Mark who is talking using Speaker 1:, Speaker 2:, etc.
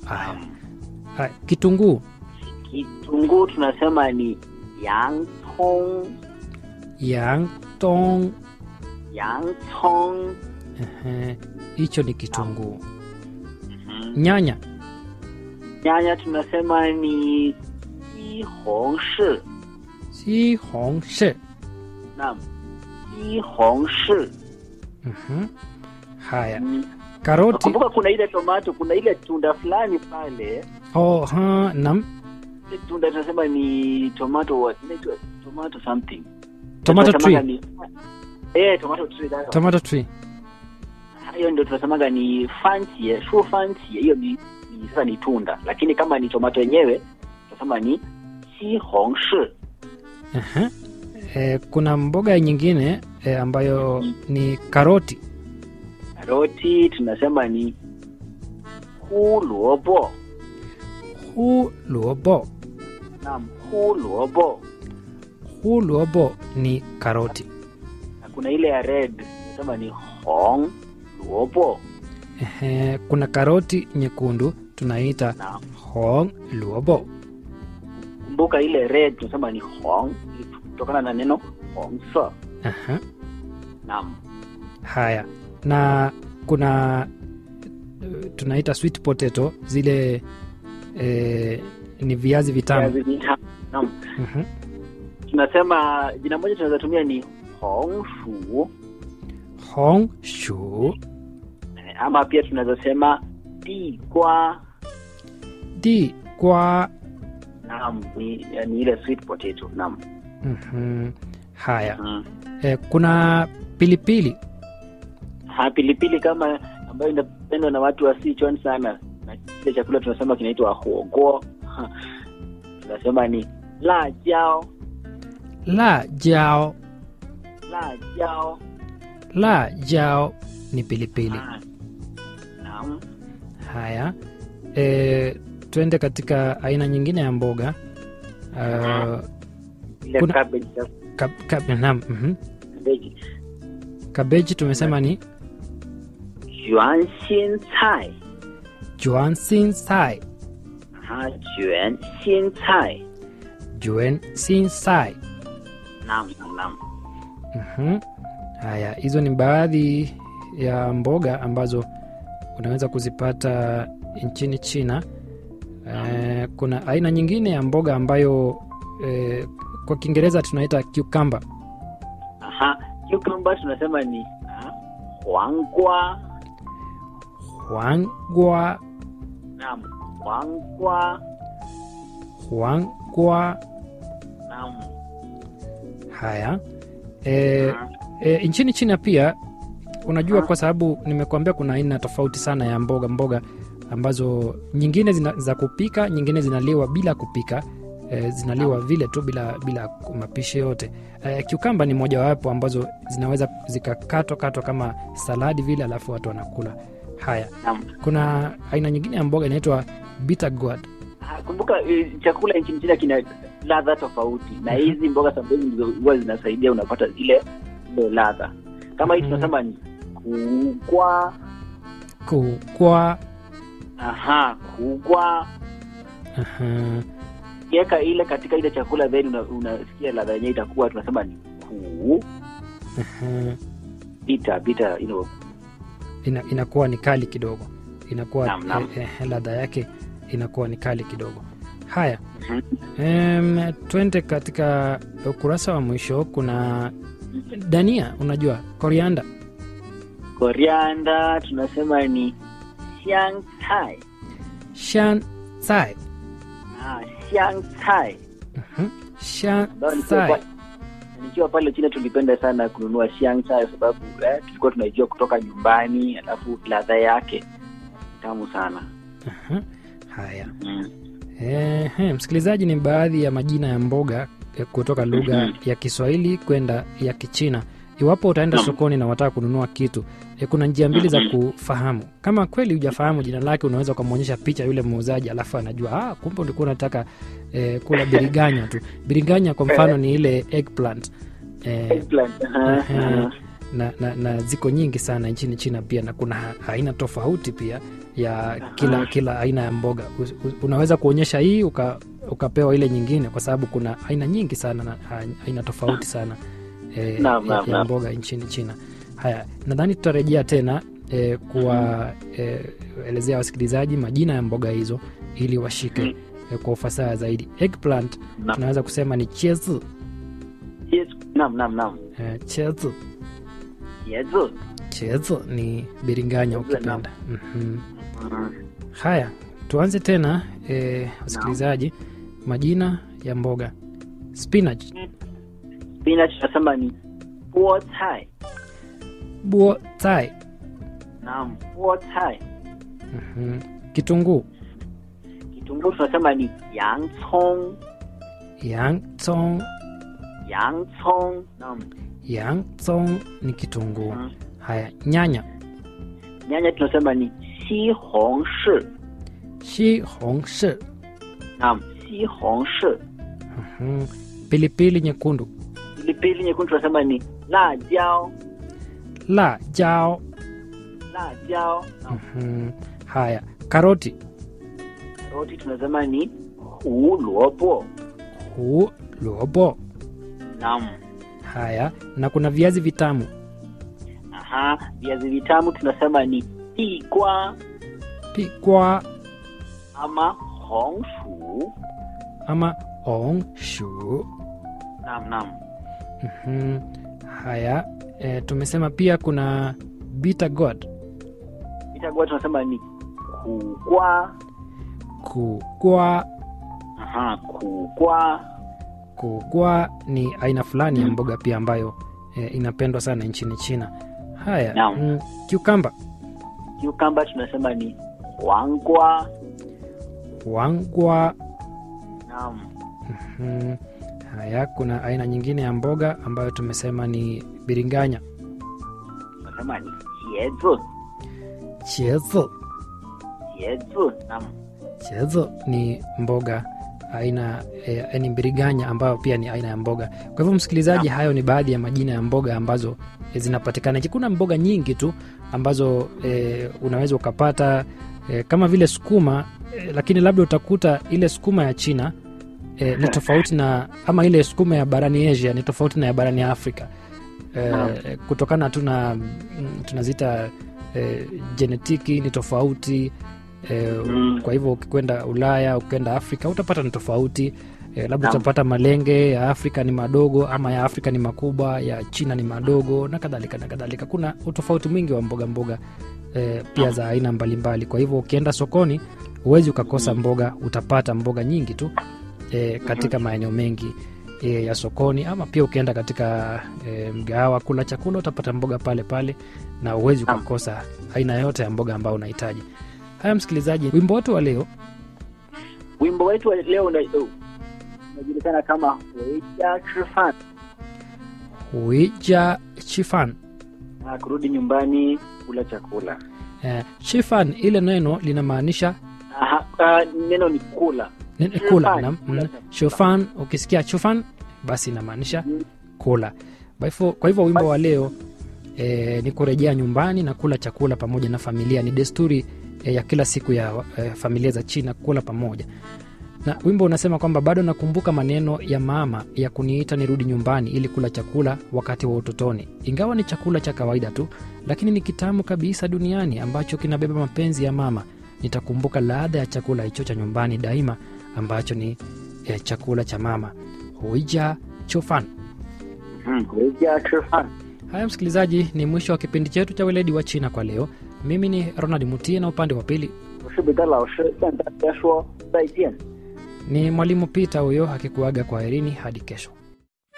Speaker 1: Haya. Haya, kitunguu
Speaker 2: Kitunguu tunasema ni yang tong,
Speaker 1: yang tong
Speaker 2: yang tong.
Speaker 1: Ehe, hicho ni kitunguu nyanya
Speaker 2: Nyanya tunasema ni jihongshi.
Speaker 1: si hong shi
Speaker 2: Naam, jihongshi.
Speaker 1: Mhm. haya
Speaker 2: Mm.
Speaker 1: karoti
Speaker 2: Kumbuka kuna ile tomato, kuna ile tunda fulani pale,
Speaker 1: oh, ha, nam
Speaker 2: ile tunda tunasema ni tomato what? Inaitwa tomato something.
Speaker 1: tomato
Speaker 2: Tunasemaga
Speaker 1: tree
Speaker 2: ni- Eh, tomato tree. that's
Speaker 1: tomato tree
Speaker 2: hiyo ndio tunasemaga ni fancy shu fancy hiyo ni, ni sasa ni tunda lakini kama ni tomato yenyewe tunasema ni sihongshi
Speaker 1: Ehe. Eh, kuna mboga nyingine eh, ambayo ni karoti
Speaker 2: karoti tunasema ni huluobo
Speaker 1: hu luobo
Speaker 2: naam huluobo
Speaker 1: hu luobo ni karoti
Speaker 2: na kuna ile ya red tunasema ni hong luobo
Speaker 1: Ehe, kuna karoti nyekundu tunaita
Speaker 2: na
Speaker 1: hong luobo
Speaker 2: kumbuka ile red tunasema ni hong kutokana na neno hongsa
Speaker 1: Aha.
Speaker 2: naam
Speaker 1: haya na kuna eh, tunaita sweet potato zile eh, ni viazi vitamu
Speaker 2: Viazi vitamu. naam
Speaker 1: Mhm.
Speaker 2: tunasema jina moja tunaweza tumia ni hongshu
Speaker 1: hong shu
Speaker 2: Eh, ama pia tunaweza sema digwa
Speaker 1: di kwa
Speaker 2: naam ni, ni ile sweet potato naam
Speaker 1: Mhm. haya
Speaker 2: mm.
Speaker 1: eh, kuna pilipili
Speaker 2: ha pilipili kama ambayo inapendwa na watu wa Sichuan sana na kile chakula tunasema kinaitwa huogo tunasema ni la jao
Speaker 1: la jao
Speaker 2: la jao
Speaker 1: la jao ni pilipili
Speaker 2: Ah, naam
Speaker 1: haya e, twende katika aina nyingine ya mboga uh,
Speaker 2: ile
Speaker 1: Kuna-
Speaker 2: cabbage
Speaker 1: kab, kab, naam, mhm.
Speaker 2: cabbage
Speaker 1: kabeji tumesema ni
Speaker 2: juan xin cai
Speaker 1: juan sin sai
Speaker 2: ha juan xin cai
Speaker 1: juan sin sai
Speaker 2: naam naam
Speaker 1: Mhm. haya hizo ni baadhi ya mboga ambazo unaweza kuzipata nchini china e, kuna aina nyingine ya mboga ambayo e, kwa kiingereza tunaita cucumber
Speaker 2: aha cucumber tunasema ni ah, huangwa
Speaker 1: huangwa
Speaker 2: naam huangwa
Speaker 1: huangwa
Speaker 2: naam
Speaker 1: haya e,
Speaker 2: Ah,
Speaker 1: e, nchini china pia unajua
Speaker 2: Ah.
Speaker 1: kwa sababu nimekuambia kuna aina tofauti sana ya mboga mboga ambazo nyingine zina, za kupika nyingine zinaliwa bila kupika e, zinaliwa vile tu bila bila mapishi yote e, kiukamba ni mojawapo ambazo zinaweza zikakatwa katwa kama saladi vile alafu watu wanakula haya
Speaker 2: naam
Speaker 1: kuna aina nyingine ya mboga inaitwa bitter gourd
Speaker 2: Ah, kumbuka eh, chakula nchini China kina ladha tofauti na
Speaker 1: Mhm.
Speaker 2: hizi mboga sababu ndizo huwa zinasaidia unapata ile ile ladha kama hii
Speaker 1: Mhm.
Speaker 2: tunasema ni kugwa
Speaker 1: kukwa
Speaker 2: aha kugwa
Speaker 1: aha,
Speaker 2: kiweka ile katika ile chakula then una- unasikia ladha yenyewe itakuwa tunasema ni ku
Speaker 1: aha.
Speaker 2: bita bita you know,
Speaker 1: ina, inakuwa ni kali kidogo inakuwa
Speaker 2: Naam, naam.
Speaker 1: eh, eh, ladha yake inakuwa ni kali kidogo haya
Speaker 2: Mhm.
Speaker 1: um, twende katika ukurasa wa mwisho kuna dania unajua korianda
Speaker 2: korianda tunasema ni xiang cai
Speaker 1: shan sai
Speaker 2: ah, xiang cai
Speaker 1: Mhm. shan
Speaker 2: ambayo nikiwa
Speaker 1: sai
Speaker 2: pa- nikiwa pale China tulipenda sana kununua xiang cai kwa sababu eh, tulikuwa tunaijua kutoka nyumbani alafu ladha yake tamu sana
Speaker 1: Aha. haya
Speaker 2: mm.
Speaker 1: Ehe, msikilizaji ni baadhi ya majina ya mboga eh, kutoka lugha
Speaker 2: Mhm.
Speaker 1: ya kiswahili kwenda ya kichina iwapo utaenda
Speaker 2: Naam.
Speaker 1: sokoni na wataka kununua kitu eh, kuna njia mbili za
Speaker 2: Mhm.
Speaker 1: kufahamu kama kweli hujafahamu jina lake unaweza ukamwonyesha picha yule muuzaji alafu anajua ah, kumbe ulikuwa unataka eh, kula biriganya tu biriganya kwa mfano ni ile eggplant eh,
Speaker 2: Eggplant, aha,
Speaker 1: Ehe.
Speaker 2: aha.
Speaker 1: na, na, na ziko nyingi sana nchini china pia na kuna ha- aina tofauti pia ya kila kila aina ya mboga Us- us- unaweza kuonyesha hii uka, ukapewa ile nyingine kwa sababu kuna aina nyingi sana na a- aina tofauti sana e,
Speaker 2: Naam,
Speaker 1: ya,
Speaker 2: naam,
Speaker 1: ya
Speaker 2: naam.
Speaker 1: mboga nchini china haya nadhani tutarejea tena e, kuwa e, elezea wasikilizaji majina ya mboga hizo ili washike
Speaker 2: Mm.
Speaker 1: e, kwa ufasaha zaidi eggplant
Speaker 2: Naam.
Speaker 1: tunaweza kusema ni chezi
Speaker 2: Yes. Naam, naam, naam.
Speaker 1: e, chezi
Speaker 2: Yezu.
Speaker 1: chezi ni biringanya
Speaker 2: Chezi,
Speaker 1: ukipenda mm-hmm.
Speaker 2: Mm.
Speaker 1: haya tuanze tena e, wasikilizaji majina ya mboga spinach
Speaker 2: Spinach tunasema ni buo cai.
Speaker 1: buo tai
Speaker 2: Naam, buo cai.
Speaker 1: mm-hmm. kitunguu
Speaker 2: Kitunguu tunasema ni yang cong.
Speaker 1: yang tsong
Speaker 2: Yang cong. Naam.
Speaker 1: yang tsong ni kitunguu
Speaker 2: Mm.
Speaker 1: haya nyanya
Speaker 2: Nyanya tunasema ni xi hong shi.
Speaker 1: shi hong shi
Speaker 2: Naam, xi hong shi.
Speaker 1: mm-hmm. pilipili nyekundu
Speaker 2: Pilipili nyekundu tunasema ni la jiao.
Speaker 1: la jao
Speaker 2: La jiao. Naam.
Speaker 1: mm-hmm. haya karoti
Speaker 2: Karoti tunasema ni hu luobo.
Speaker 1: hu lobo
Speaker 2: Naam.
Speaker 1: haya na kuna viazi vitamu
Speaker 2: Aha, viazi vitamu tunasema ni pikwa
Speaker 1: pikwa
Speaker 2: ama hong shu.
Speaker 1: ama ong shu
Speaker 2: Naam, naam.
Speaker 1: Mhm. haya e, tumesema pia kuna bitter gourd
Speaker 2: Itakuwa tunasema ni kugwa.
Speaker 1: kugwa
Speaker 2: Aha, kugwa.
Speaker 1: kugwa ni aina fulani ya
Speaker 2: Mm.
Speaker 1: mboga pia ambayo e, inapendwa sana nchini china haya
Speaker 2: Naam.
Speaker 1: mm, kiukamba
Speaker 2: Cucumber tunasema ni wangwa.
Speaker 1: wangwa
Speaker 2: Naam.
Speaker 1: mm, haya kuna aina nyingine ya mboga ambayo tumesema ni biringanya
Speaker 2: Tunasema ni jezu.
Speaker 1: chezo
Speaker 2: Jezu. Naam.
Speaker 1: chezo ni mboga aina e, ni mbiriganya ambayo pia ni aina ya mboga kwa hivyo msikilizaji
Speaker 2: Naam.
Speaker 1: hayo ni baadhi ya majina ya mboga ambazo e, zinapatikana nchi kuna mboga nyingi tu ambazo e, unaweza ukapata e, kama vile sukuma e, lakini labda utakuta ile sukuma ya china e, ni tofauti na ama ile sukuma ya barani asia ni tofauti na ya barani afrika
Speaker 2: Naam.
Speaker 1: e, kutokana tu na mm, tunazita e, jenetiki ni tofauti e,
Speaker 2: Mm.
Speaker 1: kwa hivyo ukikwenda ulaya ukienda afrika utapata ni tofauti e, labda
Speaker 2: Naam.
Speaker 1: utapata malenge ya afrika ni madogo ama ya afrika ni makubwa ya china ni madogo na kadhalika na kadhalika kuna utofauti mwingi wa mboga mboga e, pia
Speaker 2: Naam.
Speaker 1: za aina mbalimbali kwa hivyo ukienda sokoni huwezi ukakosa
Speaker 2: Mm.
Speaker 1: mboga utapata mboga nyingi tu e, katika maeneo mengi e, ya sokoni ama pia ukienda katika e, mgahawa kula chakula utapata mboga pale pale na huwezi
Speaker 2: Naam.
Speaker 1: ukakosa aina yote ya mboga ambayo unahitaji haya msikilizaji wimbo wetu wa leo
Speaker 2: Wimbo wetu wa leo una- uh, unajulikana kama weja chifan.
Speaker 1: huija chifan
Speaker 2: Ah, kurudi nyumbani kula chakula.
Speaker 1: eh, chifan ile neno linamaanisha
Speaker 2: Aha, ah, neno ni kula.
Speaker 1: ni-
Speaker 2: Chifan,
Speaker 1: kula nam-
Speaker 2: kula
Speaker 1: mm,
Speaker 2: chakula.
Speaker 1: chufan ukisikia chufan basi inamaanisha
Speaker 2: Mm.
Speaker 1: kula kwa hivyo, kwa hivyo wimbo wa leo e, ni kurejea nyumbani na kula chakula pamoja na familia ni desturi e, ya kila siku ya e, familia za china kula pamoja na wimbo unasema kwamba bado nakumbuka maneno ya mama ya kuniita nirudi nyumbani ili kula chakula wakati wa utotoni ingawa ni chakula cha kawaida tu lakini ni kitamu kabisa duniani ambacho kinabeba mapenzi ya mama nitakumbuka ladha ya chakula hicho cha nyumbani daima ambacho ni e, chakula cha mama huija chofan
Speaker 2: Mhm, weja chifan.
Speaker 1: haya msikilizaji ni mwisho wa kipindi chetu cha weledi wa china kwa leo mimi ni ronald mutie na upande wa pili
Speaker 2: 我是彼得老师，向大家说再见。
Speaker 1: ni mwalimu pita huyo akikuaga kwa herini hadi kesho